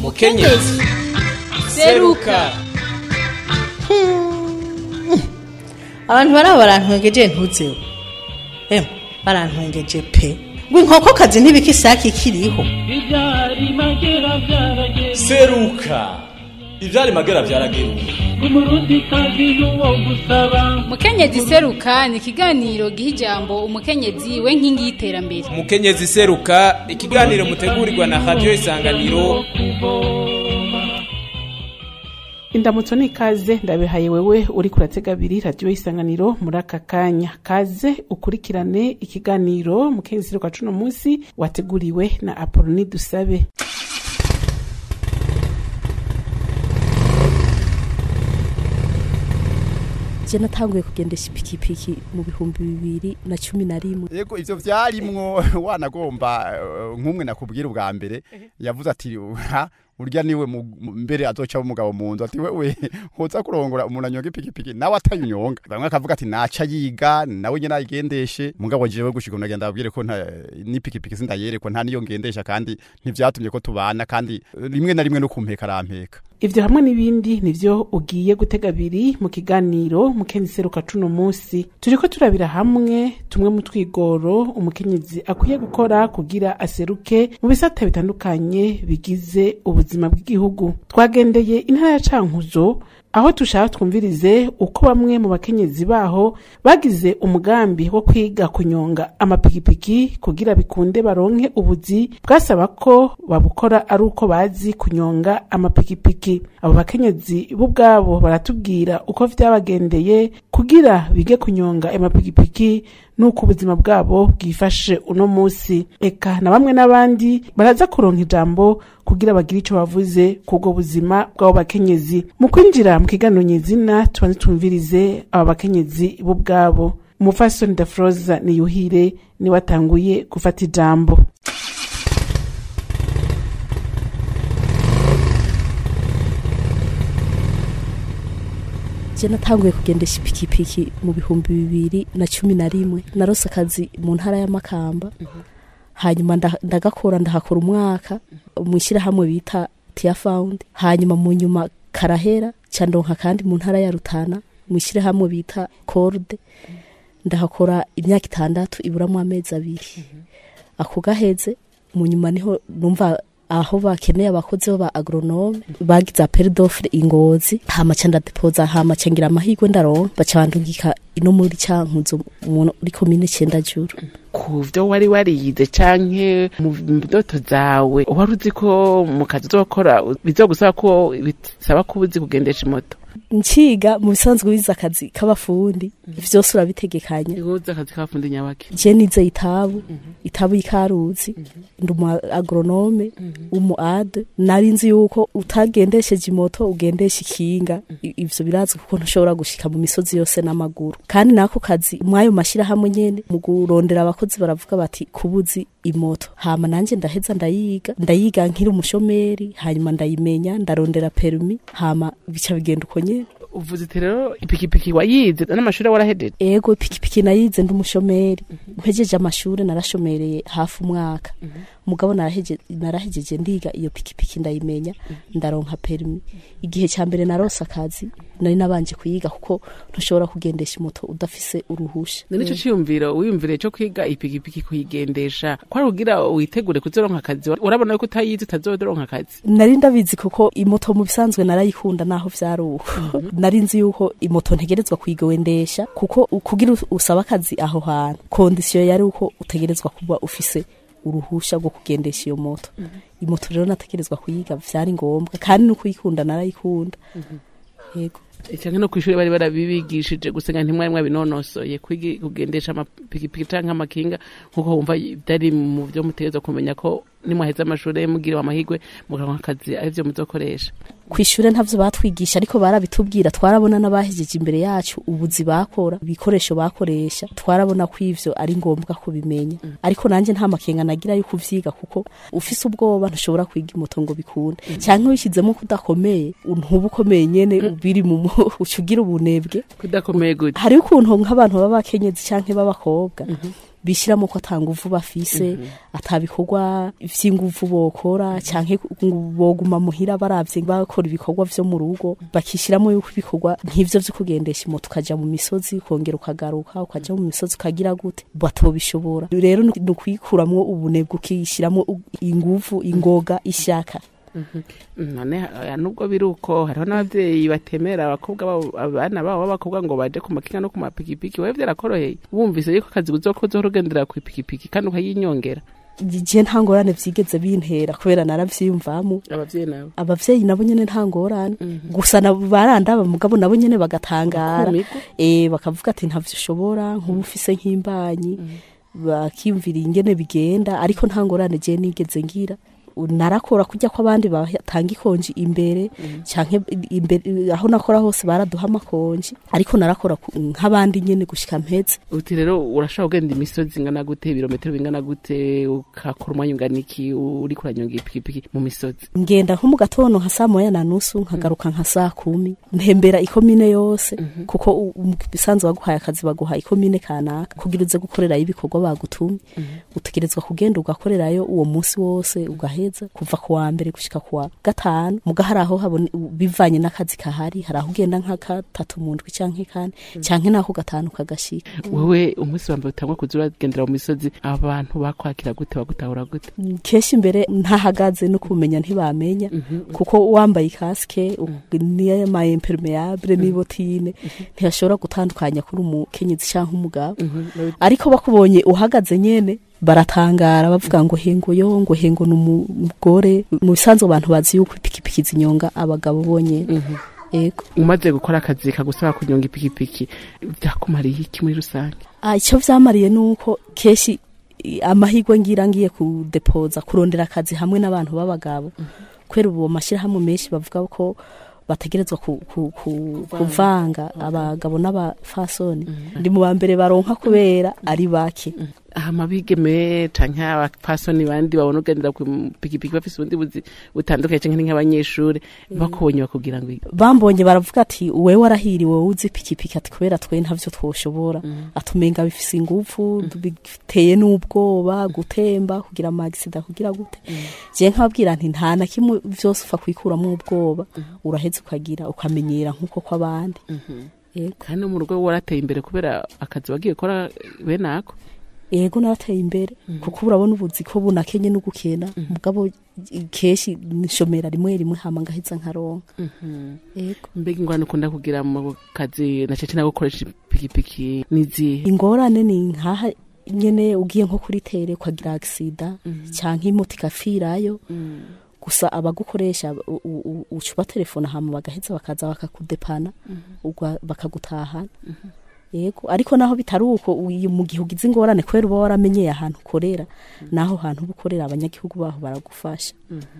mukenyezi seruka abantu baraba barantwengeje ntuzeho emwe barantwengeje pe ngo inkokokazi ntibika isake ikiriho ibyari magera byarageze seruka ivyari magera vyarageruka umurundi kazi n'uwo gusaba mukenyezi seruka ni ikiganiro giha ijambo umukenyezi we nkingi y'iterambere mukenyezi seruka ikiganiro mutegurirwa na radio isanganiro indamutso ni ikaze ndabihaye wewe uri kuratega abiri radiyo isanganiro muri aka kanya kaze ukurikirane ikiganiro mukenyezi kwa cuno munsi wateguriwe na apoloni dusabe je natanguye kugendesha ipikipiki mu bihumbi bibiri na cumi na rimwe yego ivyo vyarimwo wanagomba eh, nk'umwe nakubwira ubwa mbere yavuze ati ha urya niwe mu- mu- mbere azoca umugabo mu nzu ati wewe hoza kurongora umuntu anyonga ipikipiki nawe atayunyonga bamwe akavuga ati naca yiga nawe nyene ayigendeshe mugabo jewe gushika nagenda abwire ko nta n'ipikipiki sindayerekwa nta niyo ngendesha kandi ntivyatumye ko tubana kandi eh, rimwe na rimwe no kumpeka arampeka ivyo hamwe n'ibindi nivyo ugiye gutega abiri mu kiganiro mukenyezi seruka cuno munsi turiko turabira hamwe tumwe mu twigoro umukenyezi akwiye gukora kugira aseruke mu bisata bitandukanye bigize ubuzima bw'igihugu twagendeye intara ya cankuzo aho dushaka twumvirize uko bamwe mu bakenyezi baho bagize umugambi wo kwiga kunyonga amapikipiki kugira bikunde baronke ubuzi bwasaba ko babukora ari uko bazi kunyonga amapikipiki abo bakenyezi bo ubwabo baratubwira uko vyabagendeye kugira bige kunyonga amapikipiki nuko ubuzima bwabo bwifashe uno musi eka na bamwe n'abandi baraza kuronka ijambo kugira bagire ico bavuze kubwo buzima bw'abo bakenyezi mu kwinjira mu kiganiro nyezina tubanze twumvirize aba bakenyezi bo ubwabo umufasoni dafroza niyuhire niwe atanguye gufata ijambo je natanguye kugendesha ipikipiki mu bihumbi bibiri na cumi na rimwe narose akazi mu ntara y'amakamba hanyuma nda- ndagakora ndahakora umwaka mu ishyirahamwe bita tia found hanyuma mu nyuma karahera ca ndonka kandi mu ntara ya rutana mu ishyirahamwe bita corde ndahakora imyaka itandatu iburamwo amezi abiri ako gaheze mu nyuma niho numva aho bakeneye abakozi bo ba agronome bagize apel d'offre ingozi hama ca ndadepoza hama ca ngira amahirwe ndaronka baca bandungika ino muri cankuzo muri komine cenda juru ku vyo wari wariyize canke mu ndoto zawe wari uzi ko mu kazi uzokora bizogusaba ko bisaba ko uzi kugendesha imoto nciga mu bisanzwe wize akazi k'abafundi vyose urabitegekanya uzi akazi k'abafundi nyabaki je nize itabu itabu y'ikaruzi ndi umu agronome w'umu ade nari nzi yuko utagendesheje imoto ugendesha ikinga I- ivyo birazwi kuko ntushobora gushika mu misozi yose n'amaguru kandi nako kazi mwayo mashirahamwe nyene mu kurondera abakozi baravuga bati kubuzi imoto hama nanje ndaheza ndayiga ndayiga nkiri umushomeri hanyuma ndayimenya ndarondera permi hama bica bigenda uko nyene uvuze iti rero ipikipiki wayize n'amashuri warahejeje ego ipikipiki nayize ndi umushomeri mpejeje amashuri narashomereye hafi umwaka mugabo naraheje- narahejeje ndiga iyo pikipiki ndayimenya ndaronka perimi igihe cya mbere narose akazi nari nabanje kuyiga kuko ntushobora kugendesha imoto udafise uruhusha ni nico ciyumviro wiyumvire cyo kwiga ipikipiki kuyigendesha kwari kugira witegure kuzoronka akazi urabona yuko utayize utazoronka akazi nari ndabizi kuko imoto mu bisanzwe narayikunda naho vyari uko nari nzi yuko imoto ntegerezwa kuyigendesha kuko kugira us- usabe akazi aho hantu kondisiyo yari uko utegerezwa kuba ufise uruhusha rwo kugendesha iyo moto imoto rero nategerezwa kuyiga vyari ngombwa kandi no kuyikunda narayikunda yego cyangwa no kwishuri bari barabibigishije gusenga ntimwari mwabinonosoye kwigi- kugendesha amapikipiki canke amakinga nkuko wumva byari mu byo mutegerezwa kumenya ko nimwaheze amashuri mugiriwe amahirwe mukaronka akazi arivyo muzokoresha kwishure ntavyo batwigisha ariko barabitubwira twarabona n'abahejeje imbere yacu ubuzi bakora ibikoresho bakoresha twarabona ko ivyo ari ngombwa kubimenya ariko nanje nta makenga nagira yo kuvyiga kuko ufise ubwoba ntushobora kwiga imoto ngo bikunde canke wishizemo kudakomeye ntuba ukomeye nyene biri mu mu- uca ugira ubunebwe kudakomeye gute hariho ukuntu nk'abantu b'abakenyezi canke b'abakobwa bishyiramo ko atanguvu bafise atabikorwa vy'inguvu bokora canke ngo boguma muhira baravye bakora ibikorwa vyo mu rugo bakishiramo yuko ibikorwa nk'ivyo vyo kugendesha imoto ukaja mu misozi ukongera ukagaruka ukaja mu misozi ukagira gute batobishobora rero ni ukwikuramwo ubunebwe ukishiramwo u- inguvu ingoga ishaka none eh, nubwo biri uko hariho n'abavyeyi batemera abakobwa babo abana babo b'abakobwa ngo baje ku makinga no ku mapikipiki wewe vyarakoroheye wumvise yuko akazi uzokoza ugendera ku ipikipiki kandi ukayinyongera je nta ngorane vyigeze bintera kubera naravyiyumvamo abavyeyi nabo abavyeyi nabo nyene nta ngorane gusa na- barandaba mugabo nabo nyene bagatangara Bakumirwa. eh bakavuga ati ntavyo ushobora nk'ubu ufise nk'imbanyi bakiyumvira ingene bigenda ariko nta ngorane je nigeze ngira U- narakora kujya ko abandi batanga ikonji imbere canke imbere aho nakora hose baraduha amakonji ariko narakora ku- nk'abandi nyene gushika mpeze uti rero urashobora kugenda imisozi ingana gute ibirometero bingana gute ukakora umwanya ungana iki uri kuranyonga ipikipiki mu misozi ngenda nko mu gatondo nka saa moya na nusu nkagaruka nka saa kumi ntembera ikomine yose kuko u- u- bisanzwe baguhaye akazi baguha ikomine kanaka kugira uze gukorerayo ibikorwa bagutumye utegerezwa kugenda ugakorerayo uwo munsi wose ugaheza kuva ku wa mbere gushika ku wa gatanu muga hari aho habone bivanye n'akazi kahari hari aho ugenda nka gatatu mu ndwi canke kane canke n'ako gatanu kagashika wewe umunsi wa mbere utangwa kuza uragendera mu misozi abantu bakwakira gute bagutahura gute kenshi imbere ntahagaze no kumenya ntibamenya kuko wambaye kasike niyo ma impermeable n'ibotine ntiyashobora gutandukanya kuri umukenyezi cyangwa umugabo ariko bakubonye uhagaze nyene baratangara bavuga ngo hengo yo ngo hengo ni umugore mu bisanzwe abantu bazi yuko ipikipiki zinyonga abagabo bonyene yego umaze gukora akazi kagusaba kunyonga ipikipiki byakumariye iki muri rusange Ah, icyo vyamariye nuko keshi i- amahirwe ngira ngiye kudepoza kurondera akazi hamwe n'abantu b'abagabo kubera ubu amashyirahamwe menshi bavuga ko bategerezwa ku, ku, ku, kuvanga abagabo n'abafasoni ndi mu ba mbere baronka kubera ari bake aha mabigeme canke abapasoni bandi babona ugendera ku pikipiki bafise ubundi buzi butandukanye canke ni nk'abanyeshure bakubonye bakubwira ngo iki? bambonye baravuga ati wewe warahiriwe wowe uzi pikipiki ati kubera twe ntavyo twoshobora atumenga bifise ingufu biteye n'ubwoba gutemba kugira amagisida kugira gute je nkababwira nti nta na kimwe vyose ufa kwikuramwo ubwoba uraheza ukagira ukamenyera nk'uko kw'abandi yego kandi no mu rugo warateye imbere kubera akazi wagiye gukora bene ako yego narateye imbere kuko urabona ubuzi ko bunakenye no gukena mugabo keshi nshomera rimwe rimwe hama ngaheza nkaronka yego mbega ingwano ukunda kugira mu kazi na cece nawe gukoresha ipikipiki n'izihe ingorane ni nkaha nyene ugiye nko kuri tere ukagira agisida canke imoto igapfirayo gusa abagukoresha u- u- u- uca ubatelefona hama bagaheza bakaza bakakudepana ugwa- bakagutahana yego ariko naho bitari uko uyu mu gihe ugize ingorane kubera uba waramenyeye ahantu ukorera naho hantu uba ukorera abanyagihugu baho baragufasha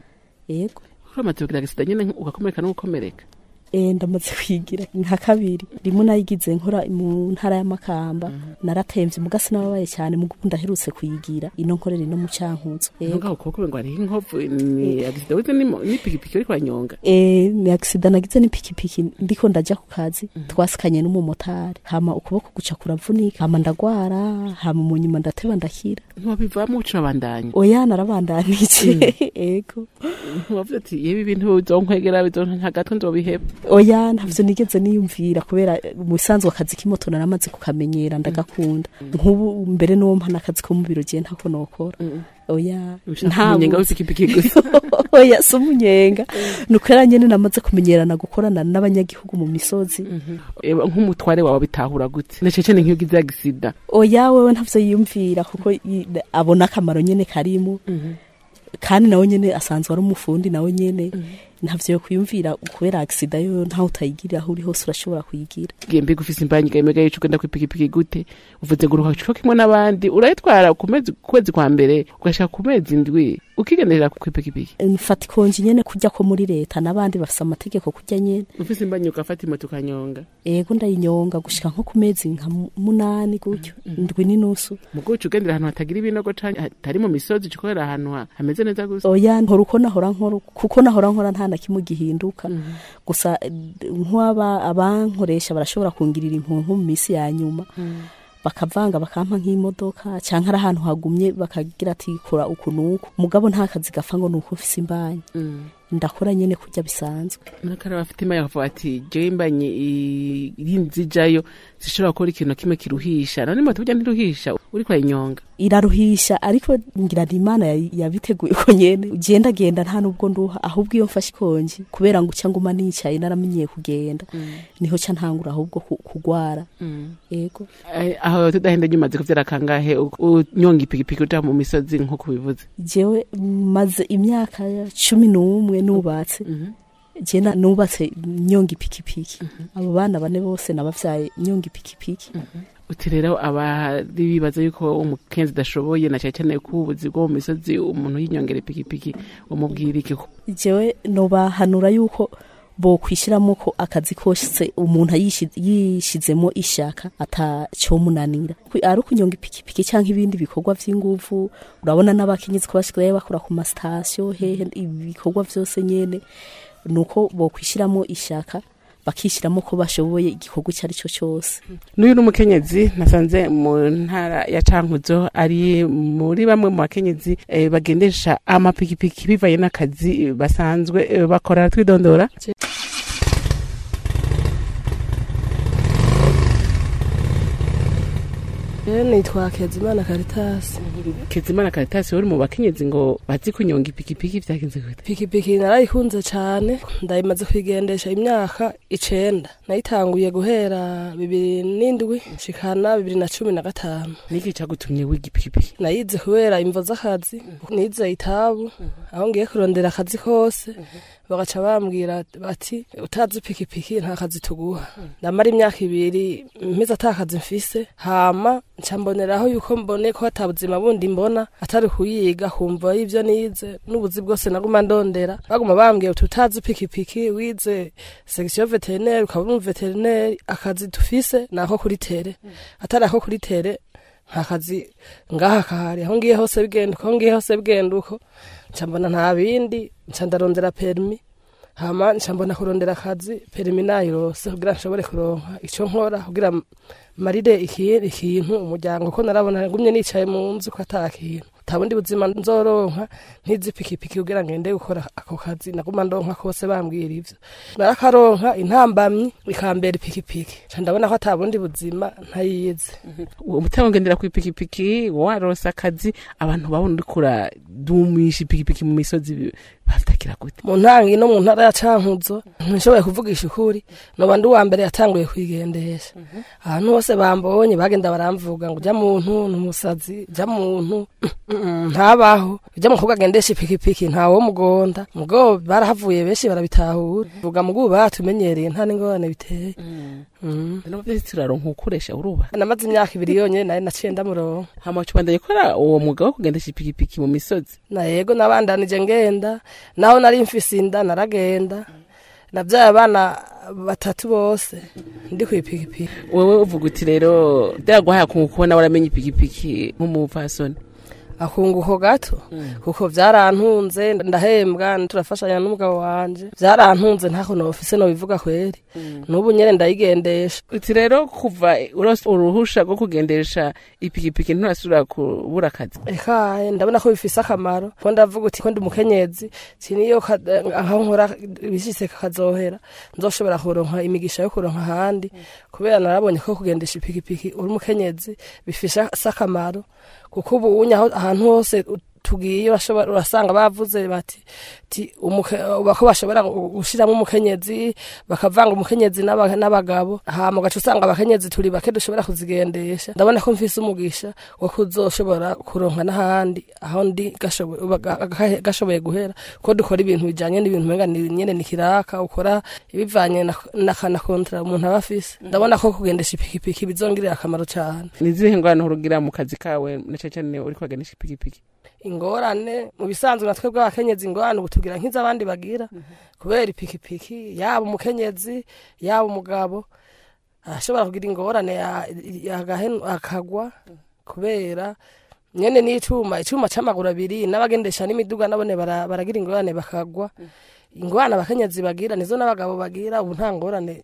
yego uramaze kugira agisida nyene ugakomereka n'ugukomereka Eh, ndamaze kwigira nka kabiri rimwe nayigize nkora mu ntara y'amakamba naratemvye muga sinababaye cyane mugo ubu ndaherutse kuyigira ino nkorera ino mu cankuzo yego ngaho ukuboko ngo hariho inkovu ni agisida wize n'imo- n'ipikipiki uriko uranyonga Eh, ni agisida nagize n'ipikipiki ndiko ndaja ku kazi twasikanye n'umumotari hama ukuboko guca kuravunika hama ndagwara hama mu nyuma ndateba ndakira ntiwabivamo uca urabandanya oya narabandanije ego ntiwavuze ati yewe ibintu bizonkwegera bizonka gato nzobiheba oya ntavyo nigeze niyumvira kubera mu bisanzwe akazi k'imoto naramaze kukamenyera ndagakunda nk'ubu mbere n'uwo mpa n'akazi ko mu biro je ntako nokora oya ushaka umunyenga buzi. w'ipikipiki gusa oya si umunyenga ni ukubera nyene namaze kumenyerana gukorana n'abanyagihugu mu misozi Eba, nk'umutware wawe bitahura gute na cece ni nk'iyo ugize agisida oya wewe ntavyo yiyumvira kuko yi- abona akamaro nyene karimo kandi nawe nyene asanzwe ari umufundi nawe nyene ntavyo yo kwiyumvira kubera agisida yo ntaho utayigirira aho uri hose urashobora kuyigira mbega ufise imbanyi gamega yico ugenda kw'ipikipiki gute uvuze ngo uruha co kimwe n'abandi urayitwara ku mezi ku kwezi kwa mbere ugashika ku mezi indwi ukigenderera kw'ipikipiki mfata ikonji nyene kurya ko muri leta n'abandi bafise amategeko kurya nyene ufise imbanyi ugafata imoto ukanyonga ego ndayinyonga gushika nko ku mezi nka mu- munani gutyo ndwi n'inusu mugo uca ugendera ahantu hatagira ibinogo canke hatari mu misozi uca ukorera ahantu ha- hameze neza gusa oya nkora uko nahora nkora kuko nahora nkora nta na kimwe gihinduka gusa eh, nk'aba abankoresha barashobora kungirira impunku mu minsi ya nyuma bakavanga bakampa nk'imodoka canke ari ahantu hagumye bakagira ati kora uku nuku mugabo nta kazi gapfa ngo nuko ufise imbanyi ndakora nyene kurya bisanzwe nakara bafite imana bakavuga ati jewe imbanye irinzi jayo zishobora gukora ikintu kimwe kiruhisha none moto burya ntiruhisha uriko ayinyonga iraruhisha ariko ngira ni imana ya- yabiteguye ko nyene ugenda genda nta nubwo nduha ahubwo iyo mfashe ikonji kubera ngo uca nguma nicaye naramenyeye kugenda niho ca ntangura ahubwo ku- kugwara ego Eh, aho tudahenda nyuma ziko vyarakangahe unyonga ipikipiki uja mu misozi nkuko bivuze jewe maze imyaka cumi n'umwe nubatse jena nubatse nyonga ipikipiki abo bana bane bose nabavyaye nyonga ipikipiki uti rero abari bibaza yuko umukenzi udashoboye na cyane cyane ko ubuzi bwo mu misozi umuntu yinyongera ipikipiki umubwira iki ko jewe nobahanura yuko bokwishiramo ko akazi kose umuntu ayishi- yishizemo ishaka atacomunanira Kwi- ari ukunyonga ipikipiki canke ibindi bikorwa vy'inguvu urabona n'abakenyezi ko basigaye bakora ku masitasiyo hehe ibikorwa vyose nyene nuko bokwishiramo ishaka bakishiramo ko bashoboye igikorwa icyo ari cyo cyose n'uyu n'umukenyezi nasanze mu ntara ya cankuzo ari muri bamwe mu bakenyezi eh, bagendesha amapikipiki bivaye n'akazi basanzwe eh, bakora twidondora rero nitwa kezimana karitasi kezimana karitasi uri mu bakenyezi ngo bazi kunyonga ipikipiki vyagenze gute pikipiki narayikunze cyane ndayimaze kuyigendesha imyaka icenda nayitanguye guhera bibiri n'indwi nshikana bibiri na cumi na gatanu niki cagutumye wiga ipikipiki nayize kubera imvo z'akazi nize itabu aho ngiye kurondera akazi kose bagaca bambwira bati utazi ipikipiki nta kazi tuguha ndamara imyaka ibiri mpize ata kazi mfise hama nca mboneraho yuko mbone ko ata buzima bundi mbona atari kuyiga kumva y'ivyo nize n'ubuzi bwose naguma ndondera baguma bambwiye uti utazi ipikipiki wize section veterineri ukaba uri umuveterineri akazi dufise ni ako kuri tere atari ako kuri tere nta kazi ngaha kahari aho ngiye hose bigenda uko aho ngiye hose bigenda uko nca mbona nta bindi nca ndarondera perimi hama nca mbona kurondera akazi perimi nayirose kugira nshobore kuronka ico nkora kugira m- marire iki- ikintu umuryango ko narabona ngumye nicaye mu nzu ko ata kintu nta bundi buzima nzoronka ntizi ipikipiki kugira ngende gukora ako kazi naguma ndonka kose bambwira ivyo narakaronka intambamyi ikambera ipikipiki nca ndabona ko ata bundi buzima ntayize utagongendera ku ipikipiki waronse akazi abantu babona uriko uradumisha ipikipiki mu misozi batakira gute mu ntangi no mu ntara ya cankuzo ntishoboye kuvugisha ukuri noba ndi uwa mbere yatanguye kwigendesha ahantu hose bambonye bagenda baramvuga ngo ujya muntu ni umusazi ujya muntu ntabaho ujya mukobwa agendesha ipikipiki ntawo mugonda mugo barahavuye benshi barabitahura vuga mugo ubu batumenyereye nta n'ingorane biteye Mm. nabavyeyi turaronka ukoresha uruba namaze imyaka ibiri yonyene nari naciye ndamuronka hama cubandanye kora uwo mwuga wo kugendesha ipikipiki mu misozi na yego nabandanije ngenda naho nari mfise inda naragenda navyaye abana batatu bose ndi kw'ipikipiki wewe uvuga uti rero byaraguhaye akungu kubona waramenye ipikipiki nk'umupfasoni akunguko gato kuko vyarantunze ndahembwa turafashanya n'umugabo wanje vyarantunze ntako nofise nobivuga kweri n'ubu nyene ndayigendesha uti rero kuva urose uruhusha rwo kugendesha ipikipiki nturasubira kubura akazi ekaye ndabona ko bifise akamaro ko ndavuga uti ko ndi umukenyezi siniyo ka- aho nkora bishitse kazohera nzoshobora kuronka imigisha yo kuronka ahandi kubera narabonye ko kugendesha ipikipiki uri umukenyezi bifise akamaro kuko ubu unye aho- ahantu hose u- tugiye bashobora- urasanga bavuze bati ti umuke- bako bashobora gu- gushiramo umukenyezi bakavanga umukenyezi n'aba- n'abagabo hama ugaca usanga abakenyezi turi bake dushobora kuzigendesha ndabona ko mfise umugisha wo kuzoshobora kuronka n'ahandi aho ndi gashoboye uba- ga- ga- gashoboye guhera ko dukora ibintu bijanye n'ibintu umenga ni nyene ni kiraka ukora ibivanye na- na na kontra umuntu aba afise ndabona ko kugendesha ipikipiki bizongirira akamaro cane ni izihe ngorane urugira mu kazi kawe na cane cane uriko uragendesha ipikipiki ingorane mu bisanzwe natwe bw'abakenyezi ingorane ubu tugira nk'iz'abandi bagira kubera ipikipiki yaba umukenyezi yaba umugabo arashobora kugira ingorane ya- yagahenu- akagwa kubera nyene n'icuma icuma c'amaguru abiri n'abagendesha n'imiduga nabone bara- baragira ingorane bakagwa ingorane abakenyezi bagira nizo n'abagabo bagira ubu nta ngorane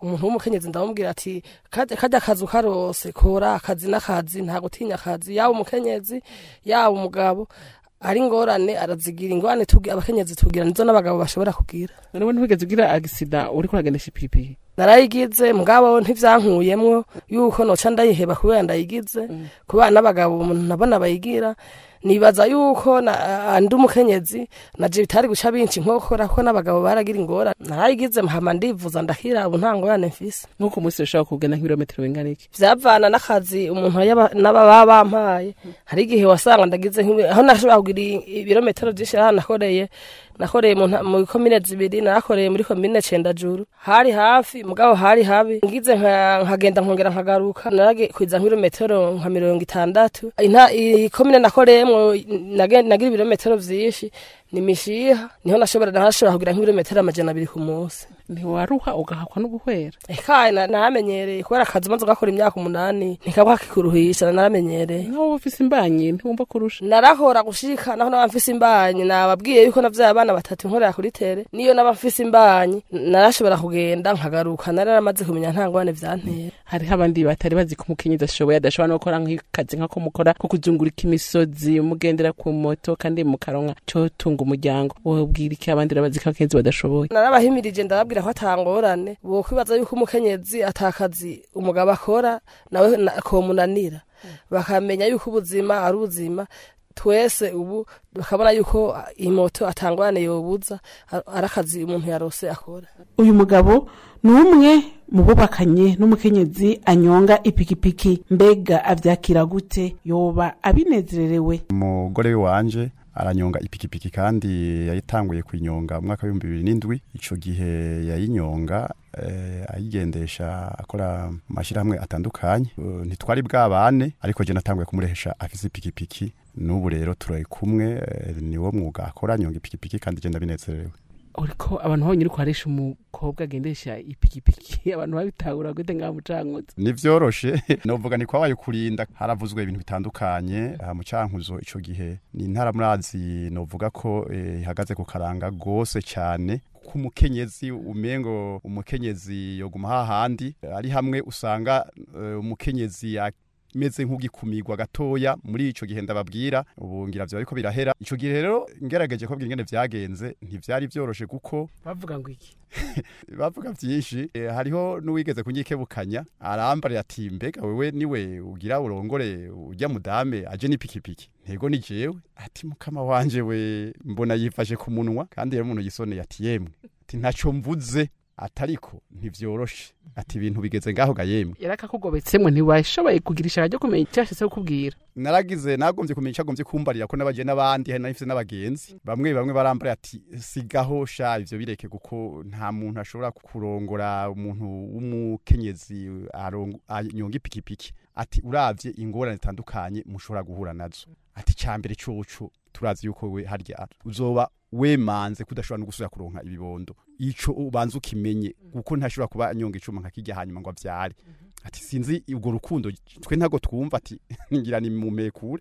umuntu w'umukenyezi ndamubwira ati kajya kajya akazi ukarose kora akazi n'akazi nta gutinya akazi yaba umukenyezi yaba umugabo ari ingorane arazigira ingorane tugi- abakenyezi tugira nizo n'abagabo bashobora kugira none ntiwigeze ugira agisida uriko uragendesha ipikipiki narayigize mugabo ntivyankuyemwo yuko noca ndayiheba kubera ndayigize kubera n'abagabo umuntu nabona bayigira nibaza yuko na- ndi umukenyezi naje bitari guca binshi nkokora ko n'abagabo baragira ingorane narayigize hama ndivuza ndakira ubu nta ngorane mfise nk'uko umunsi ushobora kugenda nk'ibirometero bingana iki vyavana n'akazi umuntu yaba- n'ababa bampaye hari igihe wasanga ndagize nk'ibi- aho nashobora kugira i- ibirometero vyinshi aho nakoreye nakoreye mu nta- mu komine zibiri narakoreye muri komine cendajuru hari hafi mugabo hari habi ngize nka- nkagenda nkongera nkagaruka naragikwiza nk'ibirometero nka mirongo itandatu Inta- iyi komine nakoreyemwo nage- nagira ibirometero vyinshi ni mishiha niho nashobora nashobora kugira nk'ibirometero amajana abiri ku munsi ntiwaruha ugahakwa no guhwera ekaye na- naramenyereye kubera akazi maze ugakora imyaka umunani ntikabwa kikuruhisha naramenyereye nk'aho uba ufise imbanyi ntiwumva kurusha narahora gushika naho naba mfise imbanyi nababwiye yuko navyaye abana batatu nkorera kuri tere niyo naba mfise imbanyi narashobora kugenda nkagaruka nari naramaze kumenya nta ngwane vyantera hariho abandi batari bazi ko umukenyezi ashoboye adashobora no gukora nk'akazi nk'ako mukora ko kuzungurika imisozi mugendera ku moto kandi mukaronka cyo tunga umuryango wobwira iki abandi bazi ko abakenyezi badashoboye narabahimirije ndababwira ko atangorane bokwibaza yuko umukenyezi atakazi umugabo akora nawe na- komunanira bakamenya yuko ubuzima ari ubuzima twese ubu bakabona yuko iyi moto atangorane yobuza a- ari akazi umuntu yarose akora uyu mugabo ni umwe mu bubakanye n'umukenyezi anyonga ipikipiki mbega avyakira gute yoba abinezererewe umugore wanje aranyonga ipikipiki kandi yayitanguye kuyinyonga mu mwaka w'ibihumbi bibiri n'indwi ico gihe yayinyonga eh, ayigendesha akora mu mashyirahamwe atandukanye Eh, ntitwari bwabane ariko je natanguye kumurehesha afise ipikipiki n'ubu rero turi kumwe eh, niwo mwuga akora anyonga ipikipiki kandi je ndabinezerewe uriko abantu babonye uriko harisha umukobwa agendesha ipikipiki abantu babitahura gute ngaho mucankuzi nivyoroshe novuga ni kwabaye kurinda haravuzwe ibintu bitandukanye aha mu cankuzo ico gihe ni intara murazi novuga ko eh, ihagaze ku karanga gose cyane ku mukenyezi umengo umukenyezi yoguma hahandi ari hamwe usanga eh, umukenyezi meze nk'ugikumirwa gatoya muri ico gihe ndababwira ubu ngira vyo ariko birahera ico gihe rero ngerageje ko ingene vyagenze ntivyari vyoroshe kuko bavuga ngo iki bavuga byinshi eh, hariho n'uwigeze kunyikebukanya arambara ati mbega wewe niwe ugira urongore ujya mudame aje n'ipikipiki ntego ni jewe ati mukama wanje we mbona yifashe ku munwa kandi rero umuntu yisoneye ati yemwe ati ntaco mvuze atariko ntivyoroshe ati ibintu bigeze ngaho ga yemwe yarakakugobetsemwe ntiwashoboye kugira ishaka ryo kumenya icyo yashitse kukubwira naragize nagombye kumenya icagombye kumbarira ko nabaje n'abandi hari nafise n'abagenzi bamwe bamwe barambara ati sigaho sha ivyo bireke kuko nta muntu ashobora kurongora umuntu w'umukenyezi arongo- anyonga ipikipiki ati uravye ingorane zitandukanye mushobora guhura nazo ati cambere coco turazi yuko we harya uzoba wemanze kudashobora no gusubira kuronka ibibondo ico ubanza ukimenye kuko ntashobora kuba anyonga icuma nka kirya hanyuma ngo avyare ati sinzi ubwo rukundo twe ntago twumva ati ngira ni mumekure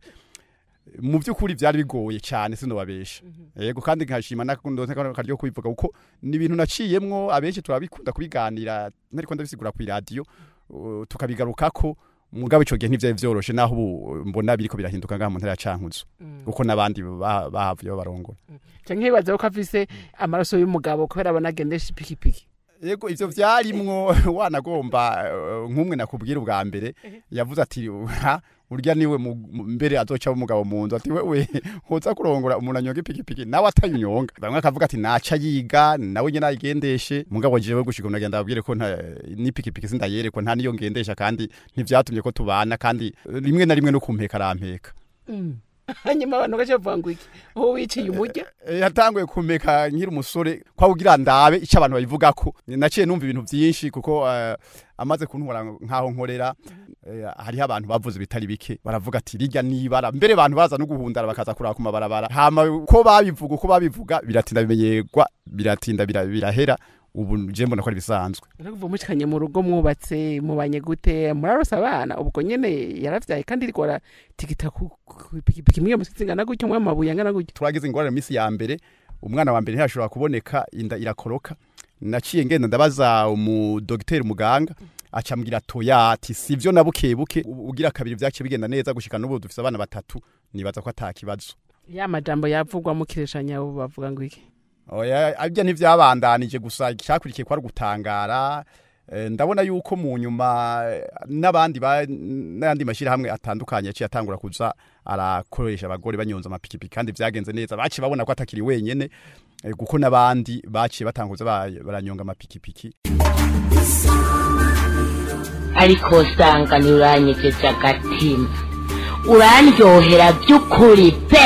mu by'ukuri byari bigoye cyane sinobabesha yego kandi nkashima nakundo karyo kubivuga kuko ni ibintu naciyemwo abenshi turabikunda kubiganira nariko ndabisigura ku radio uh, tukabigarukako mugabo ico gihe ntivyari vyoroshe naho ubu mbona biriko birahinduka ngaha mu ntara ya Cankuzo kuko nabandi ba- bahavuye babarongora canke nkibaza ko afise amaraso y'umugabo kubera abona agendesha ipikipiki yego ivyo vyarimwo wanagomba eh, nk'umwe nakubwira ubwa mbere yavuze ati "Ha, urya niwe mu- mu- mbere azoca umugabo mu nzu ati wewe hoza kurongora umuntu anyonga ipikipiki nawe atayunyonga bamwe akavuga ati naca yiga nawe nyene ayigendeshe mugabo jewe gushika umuntu agenda abwire ko nta n'ipikipiki sindayerekwa nta niyo ngendesha kandi ntivyatumye ko tubana kandi eh, rimwe na rimwe no kumpeka arampeka hanyuma abantu gace bavuga ngo iki uwo wiciye umurya Eh, yatanguye kumeka nkiri umusore kwa kugira ndabe icyo abantu babivugako naciye numva ibintu byinshi kuko eh, amaze kuntwara nkaho nkorera eh, hariho abantu bavuze bitari bike baravuga ati rijya nibara mbere abantu baza no guhundara bakaza kuraba ku mabarabara hama ko babivuga uko babivuga biratinda bimenyerwa biratinda bira- birahera ubu je mbona ko ari bisanzwe kuva mucikanye mu rugo mwubatse mubanye gute murarose abana ubwo nyene yaravyaye kandi iriko aratigita ku ku ipikipiki imwe musizi ingana gutyo mwe amabuye angana gutyo turagize ingorane minsi ya mbere umwana wa mbere ntiyashobora kuboneka inda irakoroka naciye ngenda ndabaza umudogiteri muganga acambwira toya ati sivyo na buke buke u- ugira kabiri vyaciye bigenda neza gushika n'ubu dufise abana batatu nibaza ko atakibazo ya majambo yavugwa mu kireshanya ubu bavuga ngo iki oya abyo ntivyabandanije gusa icyakurikiye kwari gutangara Eh, ndabona yuko mu nyuma eh, n'abandi ba- n'ayandi mashyirahamwe atandukanye yaciye atangura kuza arakoresha abagore banyonza amapikipiki kandi vyagenze neza baciye babona ko atakiri wenyene eh, kuko n'abandi baciye batanguza ba- baranyonga amapikipiki ariko usanga ntiuranyegeje agatima urandyohera by'ukuri pe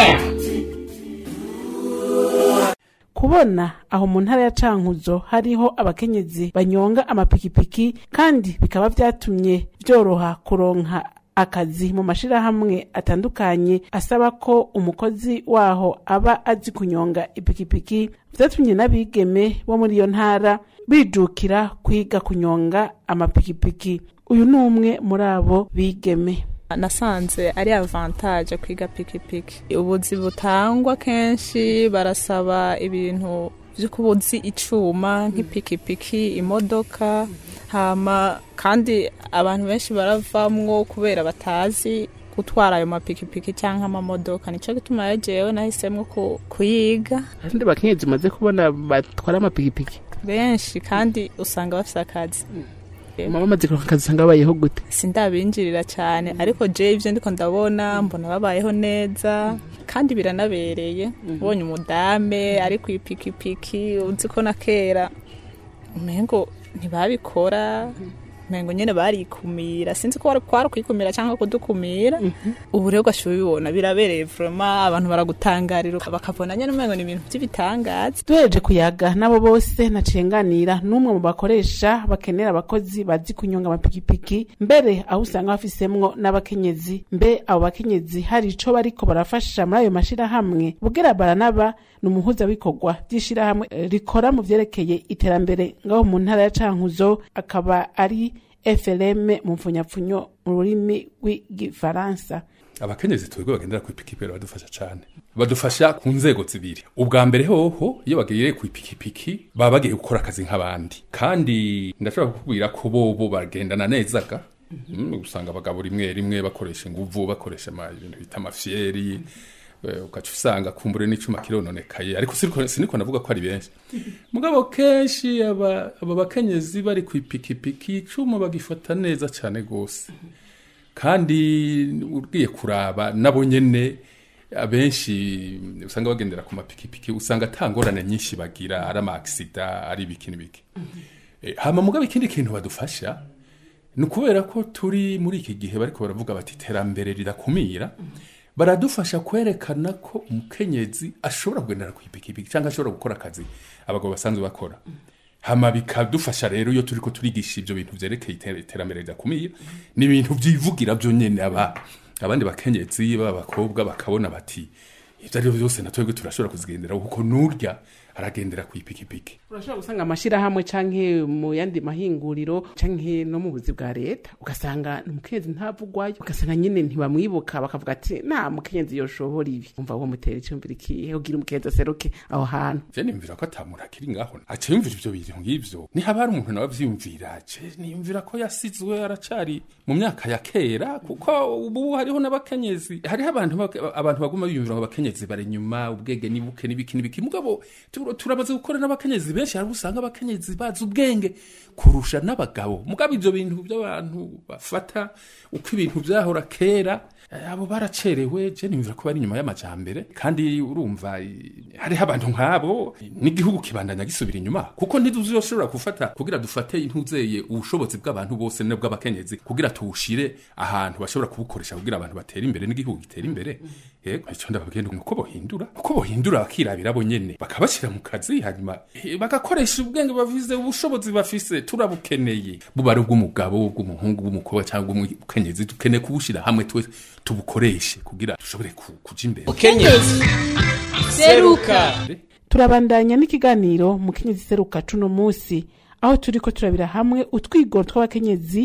kubona aho mu ntara ya cankuzo hariho abakenyezi banyonga amapikipiki kandi bikaba vyatumye vyoroha kuronka akazi mu mashirahamwe atandukanye asaba ko umukozi waho aba azi kunyonga ipikipiki vyatumye n'abigeme bo muri iyo ntara bijukira kwiga kunyonga amapikipiki uyu ni umwe muri abo bigeme nasanze ari avantage kwiga pikipiki ubuzi butangwa kenshi barasaba ibintu byo kubuzi icuma nk'ipikipiki imodoka hama kandi abantu benshi baravamwo kubera batazi gutwara ayo mapikipiki cyangwa amamodoka nicyo gituma rero jewe nahisemo ku- kuyiga abandi bakenyezi umaze kubona batwara amapikipiki benshi kandi usanga bafite akazi mama amaze kuronka akazi usanga babayeho gute sindabinjirira cyane ariko je ivyo ndiko ndabona mbona babayeho neza kandi biranabereye ubonye umudame ari ku ipikipiki uzi ko na kera umengo ntibabikora umengo nyene barikumira sinzi ko kwari kwikumira cyangwa kudukumira ubu rero ugashyira ubibona birabereye vraiment abantu baragutangarira bakabona nyene umengo ni ibintu by'ibitangaza duhereje kuyaga n'abo bose nacenganira n'umwe mu bakoresha bakenera abakozi bazi kunyonga amapikipiki mbere aho usanga bafisemwo n'abakenyezi mbe abo bakenyezi hari ico bariko barafasha muri ayo mashirahamwe bugera baranaba ni umuhuzabikorwa vy'ishirahamwe eh, rikora mu vyerekeye iterambere ngaho mu ntara ya cankuzo akaba ari FLM mu mfunyapfunyo mu rurimi rw'igifaransa abakenyezi twebwe bagendera ku ipikipiki baradufasha cyane badufasha ku nzego zibiri ubwa mbere hoho iyo bagiye ku ipikipiki baba bagiye gukora akazi nk'abandi kandi ndashobora kukubwira ko bobo bagendana nezaga Mm, usanga abagabo rimwe rimwe bakoresha inguvu bakoresha ama- ibintu bita amafyeri eh, ugaca usanga kumbure n'icuma kirononekaye ariko siniko siniko navuga ko ari benshi mugabo kenshi aba aba bakenyezi bari ku ipikipiki icuma bagifata neza cyane gose kandi ugiye kuraba nabo nyene abenshi usanga bagendera ku mapikipiki usanga ata ngorane nyinshi bagira ari amaakisida ari ibiki n'ibiki Eh, hama mugabo ikindi kintu badufasha ni ukubera ko turi muri iki gihe bariko baravuga bati iterambere rirakumira baradufasha kwerekana ko umukenyezi ashobora kugendera ku ipikipiki cyangwa ashobora gukora akazi abagabo basanzwe bakora hama bikadufasha rero iyo turiko turigisha ivyo bintu vyerekeye iter- iterambere ridakumira ni ibintu vyivugira vyo nyene aba abandi bakenyezi b'abakobwa bakabona bati ivyo ari vyo vyose na twebwe turashobora kuzigendera kuko nurya aragendera ku ipikipiki urashobora gusanga amashirahamwe canke mu yandi mahinguriro canke no mu buzi bwa leta ugasanga ni umukenyezi ntavugwayo ugasanga nyene ntibamwibuka bakavuga ati nta mukenyezi yoshobora ibi umva wo mutera icumvira ikihe ugira umukenyezi aseruke aho hantu je nimvira ko ata muntu akiri ngaho aca yumvira ivyo bintu ng'ivyo nihaba hari umuntu nawe avyiyumvira je niyumvira ko yasizwe aracari mu myaka ya kera kuko ubu hariho n'abakenyezi hariho abantu bak- abantu baguma biyumvira ngo abakenyezi bari nyuma ubwenge nibuke n'ibiki n'ibiki mugabo tu- turamaze gukora n'abakenyezi benshi hari usanga abakenyezi bazi ubwenge kurusha n'abagabo mugabo ivyo bintu by'abantu bafata uko ibintu vyahora kera eh, abo baracerewe je nimvira ko bari inyuma y'amajambere kandi urumva eh, hariho abantu nk'abo n'igihugu kibandanya gisubira inyuma kuko ntiduzoshobora gufata kugira dufate intuzeye ubushobozi bw'abantu bose n'ubw'abakenyezi kugira tuwushire ahantu bashobora kubukoresha kugira abantu batere imbere n'igihugu gitere imbere yego icyo ndababwira ni uko bohindura uko bohindura bakirabira bo nyene bakabashyira mu kazi hanyuma eh, bagakoresha ubwenge bafise ubushobozi bafise turabukeneye buba ari ubw'umugabo ubw'umuhungu bw'umukobwa cyangwa ubw'umukenyezi dukeneye kubushira hamwe twese tubukoreshe kugira dushobore ku- kuja imbere Mukenyezi seruka turabandanya n'ikiganiro mukenyezi seruka cuno musi aho turiko turabira hamwe utwigoro tw'abakenyezi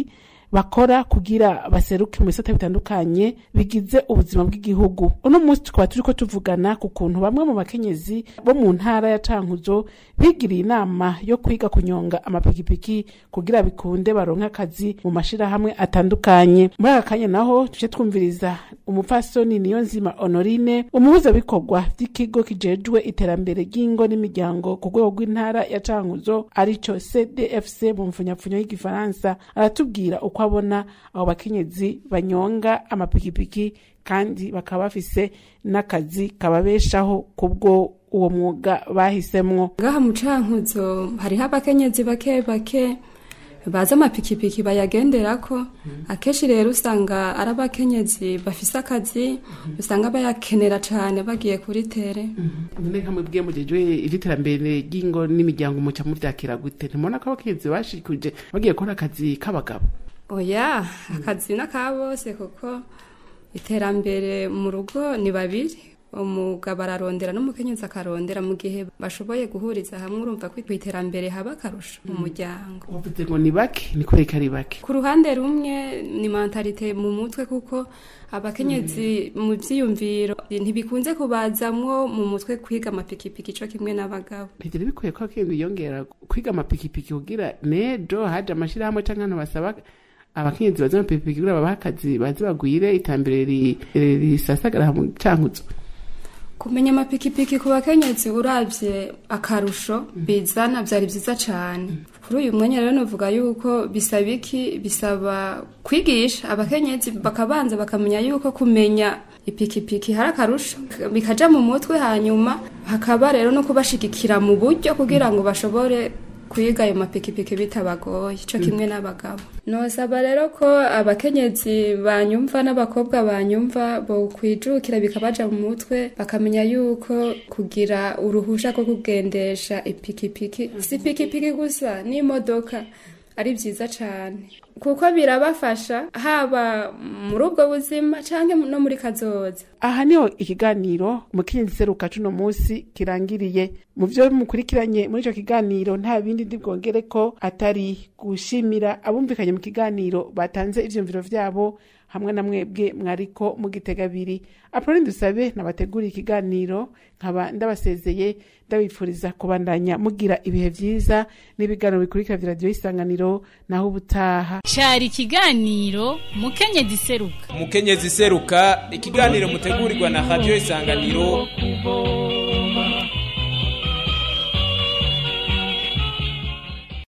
bakora kugira baseruke mu bisata bitandukanye bigize ubuzima bw'igihugu uno munsi tukaba turiko tuvugana ku kuntu bamwe mu bakenyezi bo mu ntara ya cankuzo bigiriye inama yo kwiga kunyonga amapikipiki kugira bikunde baronke akazi mu mashirahamwe atandukanye muri aka kanya naho tuje twumviriza umupfasoni niyo nzima honorine umuhuzabikorwa vy'ikigo kijejwe iterambere ry'ingo n'imiryango ku rwego rw'intara ya cankuzo arico cdfc mu mfunyapfunyo y'igifaransa aratubwira uko abona abo bakenyezi banyonga amapikipiki kandi bakaba bafise n'akazi kababeshaho kubwo uwo mwuga bahisemwo ngaha mu cankuzo hariho abakenyezi bake bake baza amapikipiki bayagenderako akenshi rero usanga ari abakenyezi bafise akazi usanga bayakenera cane bagiye kuri tere none nka mwebwe mujejwe ivy'iterambere ry'ingo n'imiryango muca muvyakira gute ntimubona ko abakenyezi bashikuje bagiye gukora akazi k'abagabo oya akazi n'aka bose kuko iterambere mu rugo ni babiri umugabo ararondera n'umukenyezi akarondera mu gihe bashoboye guhuriza hamwe urumva ko ku iterambere haba akarusho mu muryango uvuze ngo ni bake ni kubera ko ari bake ku ruhande rumwe ni mentalite mu mutwe kuko abakenyezi mu byiyumviro ntibikunze kubazamwo mu mutwe kwiga amapikipiki co kimwe n'abagabo ntigira bikwiye ko akenshi biyongera kwiga amapikipiki kugira nejo haje amashirahamwe canke abantu basaba abakenyezi baza amapikipiki kugira babahe akazi baze bagwire iterambere ri- risasagara mu cankuzo kumenya amapikipiki ku bakenyezi uravye akarusho bizana vyari vyiza cane kuri uyu mwanya rero novuga yuko bisaba iki bisaba kwigisha abakenyezi bakabanza bakamenya yuko kumenya ipikipiki hari akarusho bikaja mu mutwe hanyuma hakaba rero no kubashigikira mu buryo kugira ngo bashobore kwiga ayo mapikipiki bitabagoye co kimwe n'abagabo nosaba rero ko abakenyezi banyumva n'abakobwa banyumva bo kwijukira bikabaja mu mutwe bakamenya yuko kugira uruhusha rwo kugendesha ipikipiki si ipikipiki gusa n'imodoka ari vyiza cane kuko birabafasha haba muri ubwo buzima canke no muri kazoza aha niho ikiganiro umukenyezi seruka cuno munsi kirangiriye mu vyo mukurikiranye muri ico kiganiro nta bindi ndi bwongere ko atari gushimira abumvikanye mu kiganiro batanze ivyumviro vyabo hamwe na mwebwe mwariko mugitega abiri apoloni dusabe nabateguriye ikiganiro nkaba ndabasezeye ndabifuriza kubandanya mugira ibihe vyiza n'ibiganiro bikurikira vya radiyo isanganiro naho ubutaha cari ikiganiro mukenyezi seruka umukenyezi seruka ikiganiro mutegurirwa na radiyo isanganiro kubo